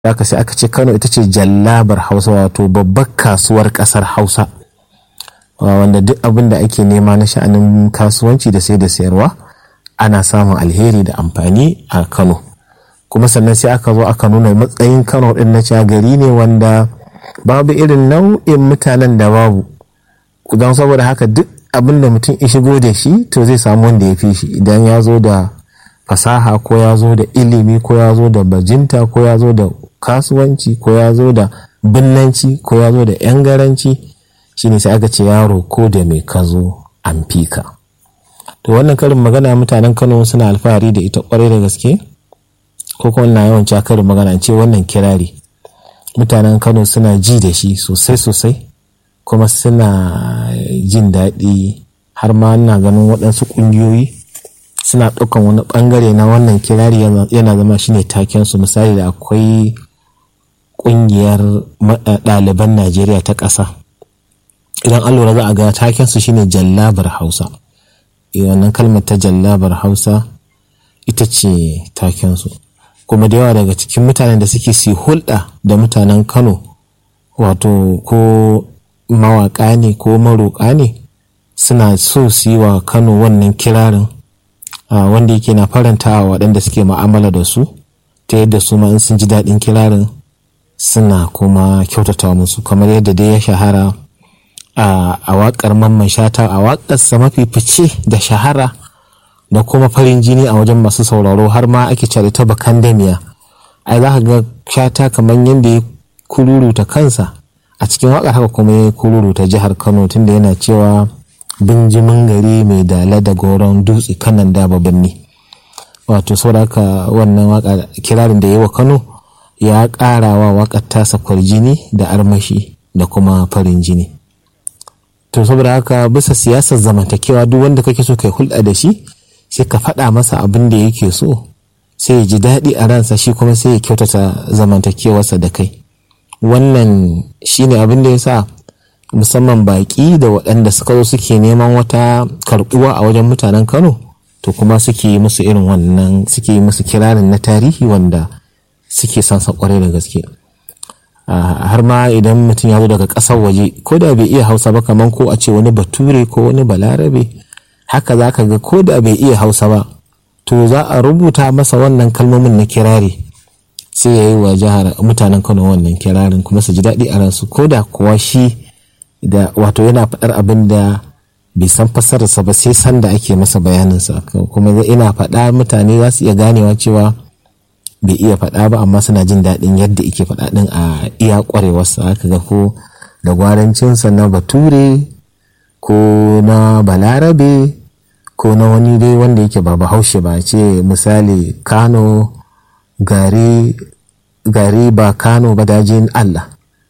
aka sai aka ce kano ita ce jallabar hausa wato babbar kasuwar kasar hausa wanda duk abin da ake nema na sha'anin kasuwanci da sai da sayarwa ana samun alheri da amfani a kano kuma sannan sai aka zo aka nuna matsayin kano din na cewa gari ne wanda babu irin nau'in mutanen da babu don saboda haka duk abin da mutum ya shigo da shi to zai samu wanda ya fi shi idan ya zo da fasaha ko ya zo da ilimi ko ya zo da bajinta ko ya zo da kasuwanci ko ya zo da binnanci ko ya zo da yan garanci shine sai aka ce yaro ko da mai kazo an fika to wannan karin magana mutanen kano suna alfahari da ita kwarai da gaske ko kuma na yawan karin magana ce wannan kirari mutanen kano suna ji da shi sosai sosai kuma suna jin daɗi har ma na ganin waɗansu ƙungiyoyi suna ɗaukan wani ɓangare na wannan kirari yana zama shine takensu misali da akwai ƙungiyar ɗaliban najeriya ta ƙasa idan an lura za a ga takensu shine jallabar hausa wannan kalmar ta jallabar hausa ita ce takensu kuma da yawa daga cikin mutanen da suke si hulɗa da mutanen kano wato ko mawaƙa ne ko maroƙa ne suna so su yi wa kano wannan kirarin wanda yake na faranta wa waɗanda suke ma'amala da su ta yadda su ma in sun ji daɗin kirarin suna kuma kyautata musu kamar yadda dai ya shahara a waƙar mamman shata a waƙarsa mafi fice da shahara da kuma farin jini a wajen masu sauraro har ma ake cari ta bakandamiya ai za ka ga shata kamar yadda ya kururuta kansa a cikin waƙar haka kuma ya kururuta jihar kano tunda yana cewa binjimin gari mai dala da goron dutse kanan da babbanni wato sauraka wannan waka kirarin da yi wa kano ya ƙara wa waƙar tasa jini da armashi da kuma farin jini to saboda haka bisa siyasar zamantakewa duk wanda kake so kai hulɗa da shi sai ka faɗa masa abin da yake so sai ya ji daɗi a ransa shi kuma sai ya kyautata zamantakewarsa da kai wannan shine abin da ya sa musamman baƙi da waɗanda suka zo suke neman wata karɓuwa a wajen mutanen kano to kuma suke yi musu irin wannan suke yi musu kirarin na tarihi wanda suke son sa kwarai da gaske har ma idan mutum ya zo daga ƙasar waje ko da bai iya hausa ba kamar ko a ce wani bature ko wani balarabe haka za ka ga ko da bai iya hausa ba to za a rubuta masa wannan kalmomin na kirari sai ya yi wa jihar mutanen kano wannan kirarin kuma su ji daɗi a ransu ko da kuwa shi da wato yana faɗar abin da bai san fassararsa ba sai sanda ake masa bayaninsa kuma ina faɗa mutane za su iya ganewa cewa bai iya faɗa ba amma suna jin daɗin yadda ike faɗa ɗin a iya ƙwarewarsa aka ga ko da gwarancinsa na bature ko na balarabe ko na wani dai wanda yake ba bahaushe ba ce misali kano gari gari ba kano ba dajin allah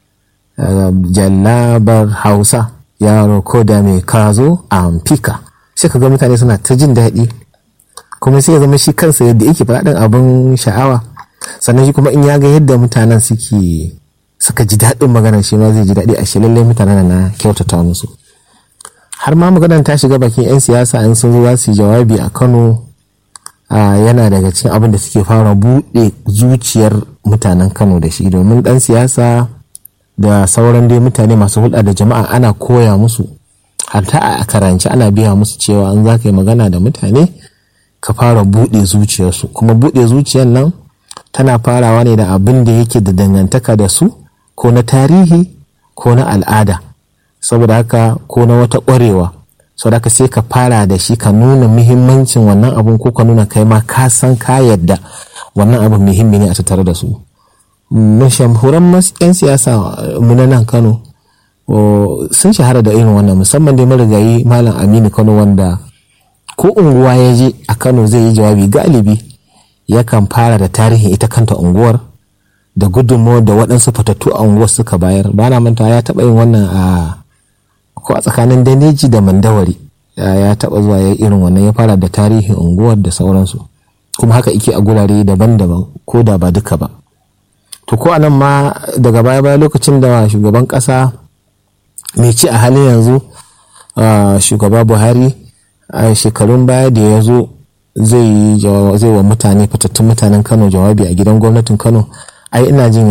jallabar hausa yaro ko da mai kazo a fika sai ka ga mutane suna ta jin daɗi kuma sai ya zama shi kansa yadda yake faɗin abin sha'awa sannan shi kuma in ya ga yadda mutanen suke suka ji daɗin maganar shi ma zai ji daɗi a shi lallai mutanen na kyautata musu har ma maganar ta shiga bakin 'yan siyasa in sun zo za su yi jawabi a kano yana daga cikin abin da suke fara buɗe zuciyar mutanen kano da shi domin ɗan siyasa da sauran dai mutane masu hulɗa da jama'a ana koya musu hatta a karanci ana biya musu cewa an za ka yi magana da mutane ka fara buɗe zuciyarsu kuma buɗe zuciyar nan tana farawa ne da abin da yake da dangantaka da su ko na tarihi ko na al'ada saboda haka ko na wata ƙwarewa saboda haka sai ka fara da shi ka nuna muhimmancin wannan abun ko ka nuna kai ma ka san ka yadda wannan abun muhimmi ne a tattare da su mashamhuran 'yan siyasa mu na nan kano sun shahara da irin wannan musamman dai marigayi malam aminu kano wanda ko unguwa ya je a kano zai yi jawabi galibi yakan fara da tarihin ita kanta unguwar da gudunmawar da waɗansu fitattu a unguwar suka bayar ba na manta ya taɓa yin wannan a ko a tsakanin daneji da mandawari ya taɓa zuwa ya irin wannan ya fara da tarihin unguwar da sauransu kuma haka ike a gurare daban-daban ko da ba duka ba to ko anan ma daga baya baya lokacin da shugaban ƙasa mai ci a halin yanzu shugaba buhari a shekarun baya da ya zo zai wa mutane fitattun mutanen kano jawabi a gidan gwamnatin kano ai ina jin